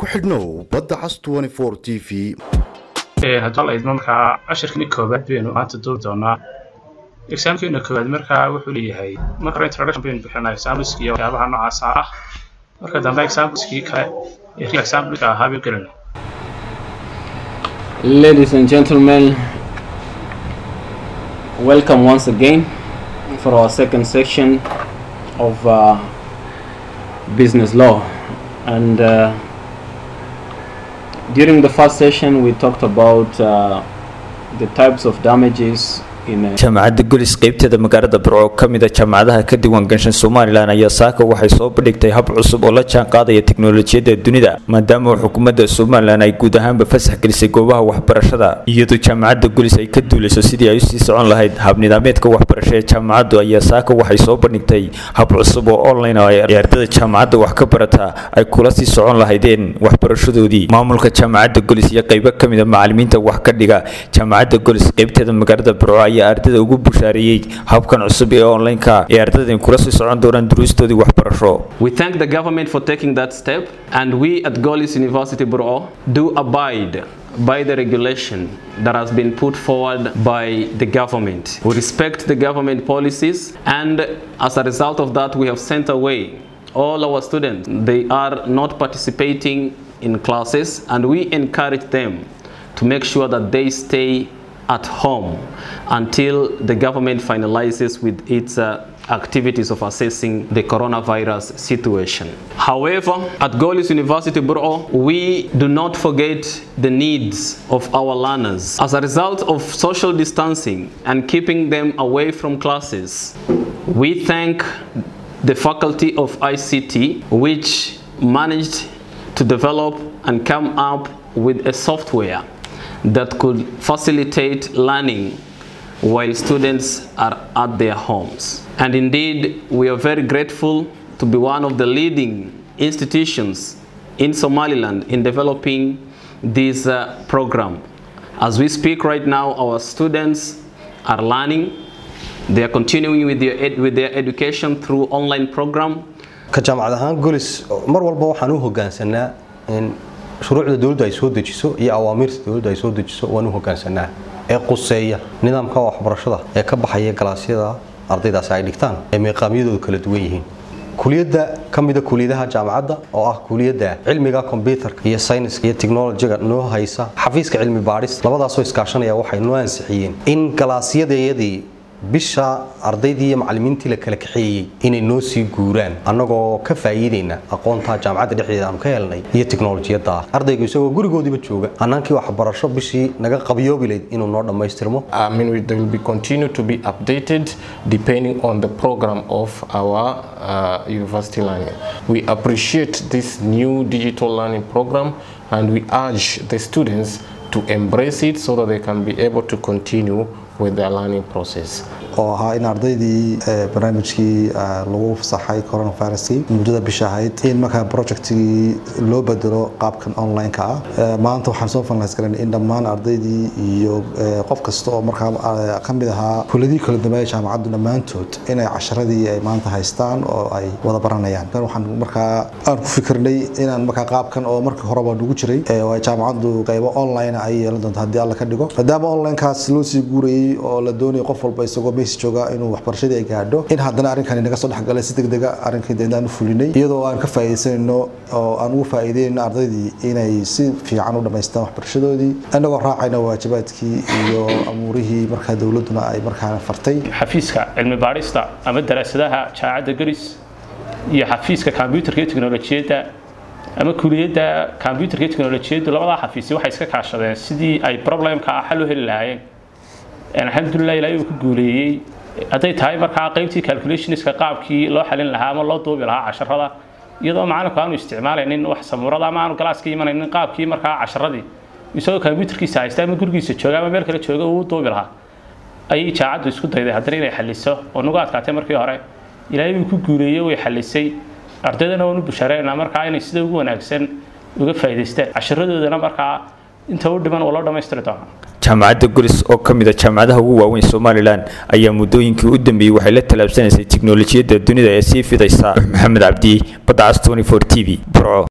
ku xidhnow badda cas t v haddii la idmo markaa cashirkani koobaad baynu maanta duubi doonaa exaamkeena koobaad markaa wuxuu leeyahay marka hore introduction baynu bixinaa exampliski iyo waxyaabaha noocaasa ah marka dambe exampliskii kale ee real examplika ahaa baynu gelina Ladies and gentlemen, welcome once again for our second section of uh, business law. And uh, during the first session, we talked about uh, the types of damages in a jaamacadda gulis qeybteeda magaalada burco ka mid a jaamacadaha ka diiwaan ganshan somalilan ayaa saaka waxay soo bandhigtay hab cusub oo la jaan qaadaya teknolojiyadda dunida maadaama xukuumadda somalilan ay guud ahaanba fasax gelisay goobaha waxbarashada iyadoo jaamacadda gulis ay ka duulayso sidii ay usii socon lahayd hab nidaameedka waxbarasho ee jaamacaddu ayaa saaka waxay soo bandhigtay hab cusub oo online oo ay ardada jaamacadda wax ka barata ay kula sii socon lahaydeen waxbarashadoodii maamulka jaamacadda gulis iyo qeybo ka mid a macalimiinta wax ka dhiga jaamacadda gulis qeybteeda magaalada burco ayaa ardada ugu bushaareeyey habkan cusub ee online-ka ee ardada kula sii socon doonaan duruustoodii waxbarasho We thank the government for taking that step, and we at Golis University Bureau do abide by the regulation that has been put forward by the government. We respect the government policies, and as a result of that, we have sent away all our students. They are not participating in classes, and we encourage them to make sure that they stay at home until the government finalizes with its uh, activities of assessing the coronavirus situation. However, at Golis University Bureau, we do not forget the needs of our learners. As a result of social distancing and keeping them away from classes, we thank the Faculty of ICT, which managed to develop and come up with a software that could facilitate learning while students are at their homes. And indeed, we are very grateful to be one of the leading institutions in Somaliland in developing this uh, program. As we speak right now, our students are learning. They are continuing with their, ed- with their education through online program. ka jaamacad ahaan golis mar walba waxaan u hogaansanaa in shuruucda dowladdu ay soo dejiso iyo awaamiirta dowladdu ay soo dejiso waan u hogaansanaa ee quseeya nidaamka waxbarashada ee ka baxaya galaasyada ardaydaasi ay dhigtaan ee meeqaamyadoodu kala duwan yihiin kuliyadda ka mida kuliyadaha jaamacadda oo ah kuliyadda cilmiga kombyutarka iyo sayniska iyo teknolojiga noo haysa xafiiska cilmi baadhis labadaasoo iskaashanaya waxay noo ansixiyeen in galaasyadayadii bisha ardaydii iyo macalimiintii la kala kaxeeyey inay noo sii guuraan annagoo ka faa'iidayna aqoonta jaamacadda dhexdeeda aanu ka helnay iyo teknolojiyadda ardaygu isagoo gurigoodiiba jooga annaankii waxbarasho bishii naga qabyoobilayd inuu noo dhammaystirmo I mean, we, they will be continue to be updated depending on the program of our uh, university learning. We appreciate this new digital learning program and we urge the students to embrace it so that they can be able to continue with their learning process. oo ahaa in ardaydii eh, barnaamijkii eh, lagu fasaxay coronaviruskii muddada bisha ahayd in markaa projectigii loo bedelo qaabkan online-ka ah Eh, maanta waxaan soo finalize garanay in dhammaan ardaydii iyo eh, qof kasta oo markaa eh, ka mid ahaa kuladii kala dambeeya jaamacaddu dhammaantood inay casharadii ay maanta haystaan oo ay wada baranayaan kan waxaan markaa aan ku fikirnay inaan markaa qaabkan oo markii horeba nagu jiray eh, oo ay jaamacaddu qaybo online ay yeelan doonto haddii alla ka dhigo maadaama online-kaas loo sii guurayay oo la doonayo qof walba isagoo meys jooga inuu waxbarashadii ay gaadho in haddana arrinkani naga soo dhexgalay si degdega arrinkii dee inaan u fulinay iyadoo aan ka faa'iidaysanayno oo aan ugu faa'iideynayno ardaydii inay si fiican u dhammaystaan waxbarashadoodii annagoo raacayna waajibaadkii iyo amuurihii markaa dowladduna ay markaa fartay xafiiska cilmi baadhista ama daraasadaha jaamacadda gulis iyo xafiiska kombyutarka iyo teknolojiyadda ama kuliyadda kombyutarka iyo teknolojiyaddu labadaa xafiisi waxay iska kaashadeen sidii ay problemka ah xal u heli lahaayeen alxamdulilah ilaahay uu ku guuleeyey hadday tahay markaa qaybtii calculationska qaabkii loo xalin lahaa ama loo duubi lahaa casharada iyadoo macalinku aanu isticmaalaynin wax samuurada ama aanu galaaska imanaynin qaabkii markaa casharadii isagoo kombyutarkiisa haysta ama gurigiisa jooga ama meel kale jooga uu u duubi lahaa ayay jaacaddu isku dayday haddana inay xaliso oo nagu adkaatay markii hore ilaahay uu ku guuleeyey way xalisay ardaydana waan u bushaareynaa markaa inay sida ugu wanaagsan uga faa'iidaystaan casharadoodana markaa inta u dhiman oo loo dhammaystiri doonaa jaamacadda gulis oo ka mid a jaamacadaha ugu waaweyn somalilan ayaa muddooyinkii u dambeeyey waxay la tallaabsanaysay tiknolojiyadda dunida ee sii fidaysa maxamed cabdi badda cas 24 t v burco